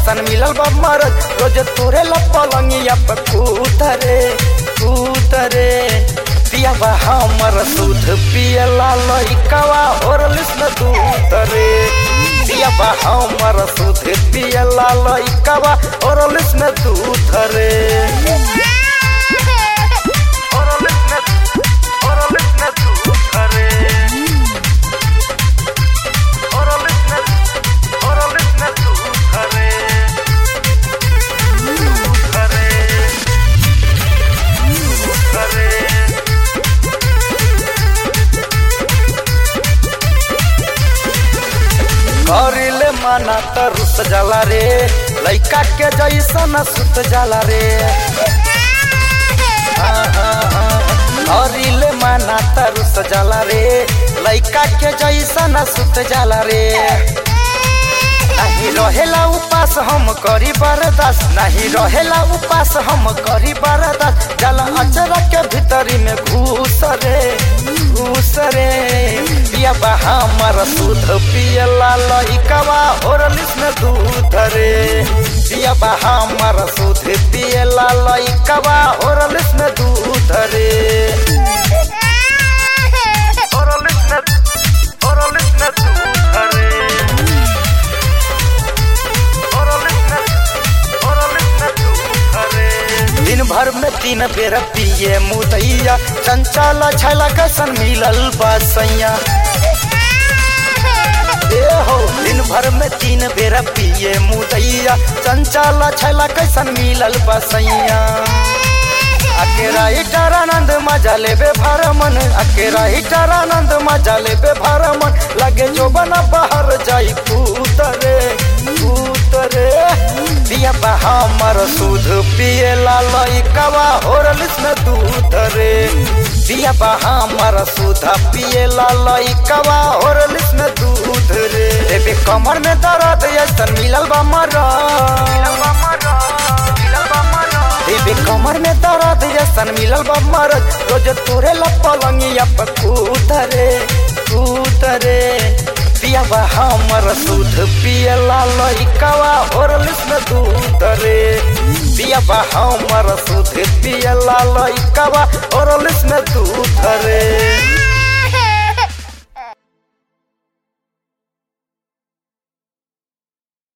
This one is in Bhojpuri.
ऐसन मिलल बा मरद रोज तोरे ला पलंगिया पे कूतरे कूतरे पिया बा हमर दूध पियला लइकवा ओरलिस न दूध रे पिया बा हमर दूध पियला लइकवा ओरलिस न दूध रे ओरलिस न ओरलिस न दूध रे ओरलिस न ओरलिस न दूध रे दूध रे दूध रे करिले माना त रुस जाला रे लइका के जैसन सुत जाला रे करिले माना त रुस जाला रे लइका के जैसन सुत जाला रे नहीं रहेला उपास हम करी बर्दाश्त नहीं रहेला उपास हम करी बर्दाश्त जला अचरा के भीतरी में घूस रे घूस रे पिया बा हमर दूध पियला लइकवा ओरलिस में दूध रे पिया बा हमर दूध पियला लइकवा ओरलिस में दूध रे ओरलिस में ओरलिस में दूध रे दिन भर में तीन बेर पिए मुदैया चंचल छला कसन मिलल बसैया ए हो दिन भर में तीन बेर पिए मुदैया चंचल छला कैसन मिलल बसैया अकेरा हिटर आनंद मजा लेबे भरमन अकेरा हिटर आनंद मजा लेबे भरमन लगे जो बना बाहर जाई कूतरे कूतरे पिया बा हमर दूध पिए ला लइकवा ओरलिस में दूध रे पिया बा हमर दूध पिए ला लइकवा ओरलिस में दूध रे एबे कमर में दर्द ऐसन मिलल बा मरा एबे कमर में दर्द ऐसन मिलल बा मरद रोज तोरे ला पलंगिया पे कूतरे कूतरे पिया बा हमर दूध पियला लइकवा ओरलिस में दूध रे पिया बा हमर दूध पियला लइकवा ओरलिस में दूध रे